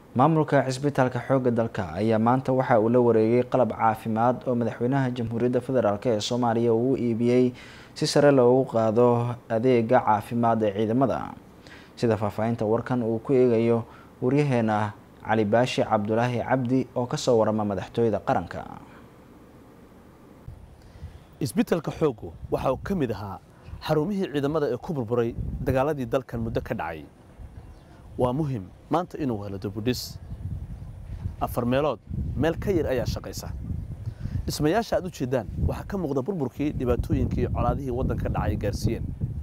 maamulka cisbitaalka xoogga dalka ayaa maanta waxa uu la wareegay qalab caafimaad oo madaxweynaha jamhuuriyadda federaalk ee soomaaliya uu u iibiyey si sare loogu qaado adeega caafimaad ee ciidamada sida faahfaahinta warkan uu ku eegayo waryaheena cali baashi cabdulaahi cabdi oo kasoo warama madaxtooyada qaranka isbitaalka xooggu waxa uu ka mid ahaa xarumihii ciidamada ee ku burburay dagaaladii dalkan muddo ka dhacay waa muhim maanta inuu helo dubudhis afar meelood meel ka yar ayaa shaqaysa dhismayaasha aad u jeeddaan waxaa ka muuqda burburkii dhibaatooyinkii colaadihii waddanka dhacay gaarsiiyeen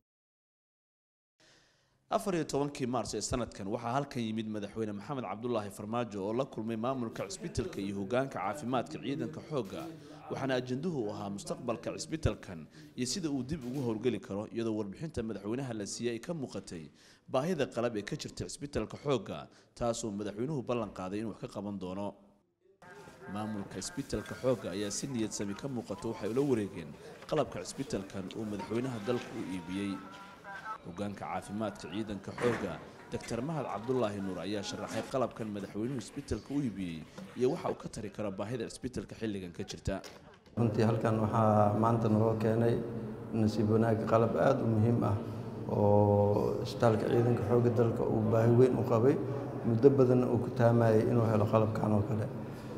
afar iyo tobankii maars ee sanadkan waxaa halkan yimid madaxweyne maxamed cabdulaahi farmaajo oo la kulmay maamulka cisbitalka iyo hogaanka caafimaadka ciidanka xoogga waxaana ajanduhu u ahaa mustaqbalka cisbitalkan iyo sida uu dib ugu howlgeli karo iyadoo warbixinta madaxweynaha la siiyey ay ka muuqatay baahida qalab ee ka jirta cisbitalka xoogga taasoo madaxweynuhu ballan qaaday inuu wax ka qaban doono maamulka cisbitalka xoogga ayaa si niyad sami ka muuqato waxay ula wareegeen qalabka cisbitalkan uu madaxweynaha dalku u iibiyey hogaanka caafimaadka ciidanka xoogga doctor mahad cabdulaahi nuur ayaa sharaxay qalabkan madaxweynuhu cisbitalka u iibiyey iyo waxa uu ka tari karo baahida cisbitalka xilligan ka jirta runtii halkan waxaa maanta naloo keenay nasiib wanaag qalab aada u muhiim ah oo isbitaalka ciidanka xoogga dalka uu baahi weyn u qabay muddo badanna uu ku taamayay inuu helo qalabkan oo kale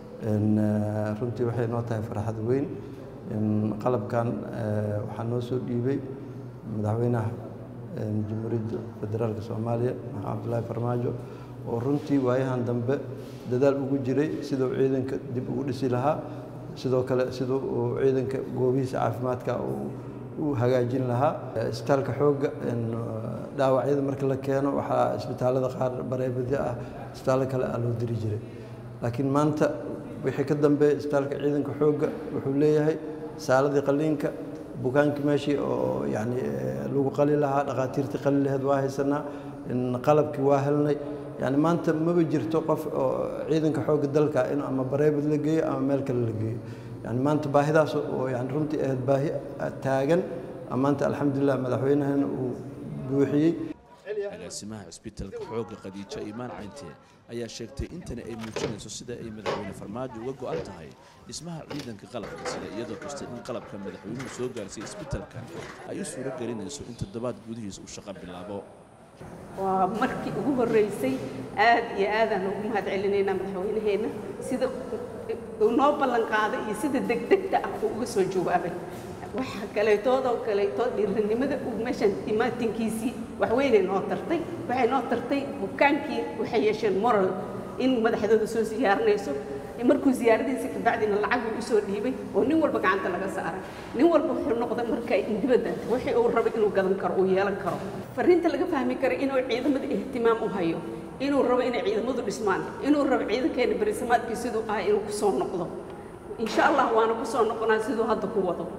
runtii waxay noo tahay farxad weyn qalabkan waxaa noo soo dhiibay madaxweynaha jamhuuriyadda federaalka soomaaliya maxamed cabdulaahi farmaajo oo runtii waayahan dambe dadaal ugu jiray siduu ciidanka dib ugu dhisi lahaa sidoo kale siduu uu ciidanka goobihiisa caafimaadka u hagaajin lahaa isbitaalka xoogga dhaawacyada marka la keeno waxaa isbitaalada qaar bareebadyo ah isbitaallo kale ah loo diri jiray laakiin maanta wixii ka dambeeya isbitaalka ciidanka xoogga wuxuu leeyahay saaladii qaliinka bukaankii meeshii oo yani lagu qali lahaa dhakhaatiirtii qali laheed waa haysanaa qalabkii waa helnay yani maanta maba jirto qof oo ciidanka xoogga dalka in ama bareebad la geeyo ama meel kale la geeyo yani maanta baahidaas oo yani runtii ahayd baahi taagan maanta alxamdulilah madaxweynahana uu buuxiyey agaasimaha cisbitalka xoogga khadiijo iimaan cayntee ayaa sheegtay intani ay muujinayso sida ay madaxweyne farmaajo uga go'an tahay dhismaha ciidanka qalabka sida iyadoo kasta in qalabka madaxweynuhu soo gaarsiiy isbitalkan ay u suuro gelinayso in toddobaad gudihiis uu shaqo bilaabo waa markii ugu horreysay aad iyo aadaan ugu mahad celinaynaa madaxweynaheenna sida uu noo ballan qaaday iyo sida degdegta ah uu uga soo jawaabay waxa kaleetoodoo kaleetood dhiiranimada uu meeshan imaatinkiisii waxweynay noo tartay waxay noo tartay bukaankii waxay yeesheen moral in madaxdooda soo siyaarinayso markuu siyaaradiisa kabacdina lacag uu usoo dhiibay oo nin walba gacanta laga saaray nin walba wuxuu noqday marka dibadda wixii uu rabay inuu gadan karo uu yeelan karo fariinta laga fahmi kara inuu ciidamada ihtimaam u hayo inuu rabo inay ciidamadu dhismaan inuu rabo ciidankeena berisamaadkii siduu ahaa inuu kusoo noqdo insha allah waana kusoo noqonaa siduu hadda ku wado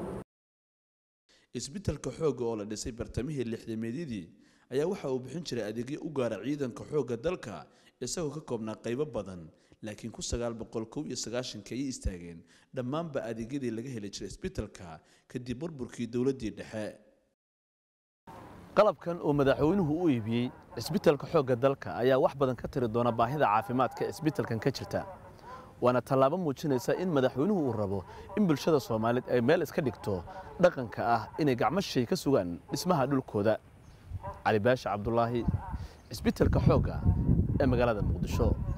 isbitalka xoogga oo la dhisay bartamihii lixdameedyadii ayaa waxa uu bixin jiray adeegyo u gaara ciidanka xoogga dalka isagoo ka koobnaa qaybo badan laakiin ku sagaal boqol kow iyo sagaashanka ayay istaageen dhammaanba adeegyadii laga heli jiray isbitalka kadib burburkii dowladdii dhexe qalabkan oo madaxweynuhu u iibiyey cisbitalka xoogga dalka ayaa wax badan ka tiri doona baahida caafimaadka isbitalkan ka jirta waana tallaabo muujinaysa in madaxweynuhu uu rabo in bulshada soomaaliyeed ay meel iska dhigto dhaqanka ah inay gacmo shay ka sugaan dhismaha dhulkooda cali baashi cabdulaahi cisbitalka xoogga ee magaalada muqdisho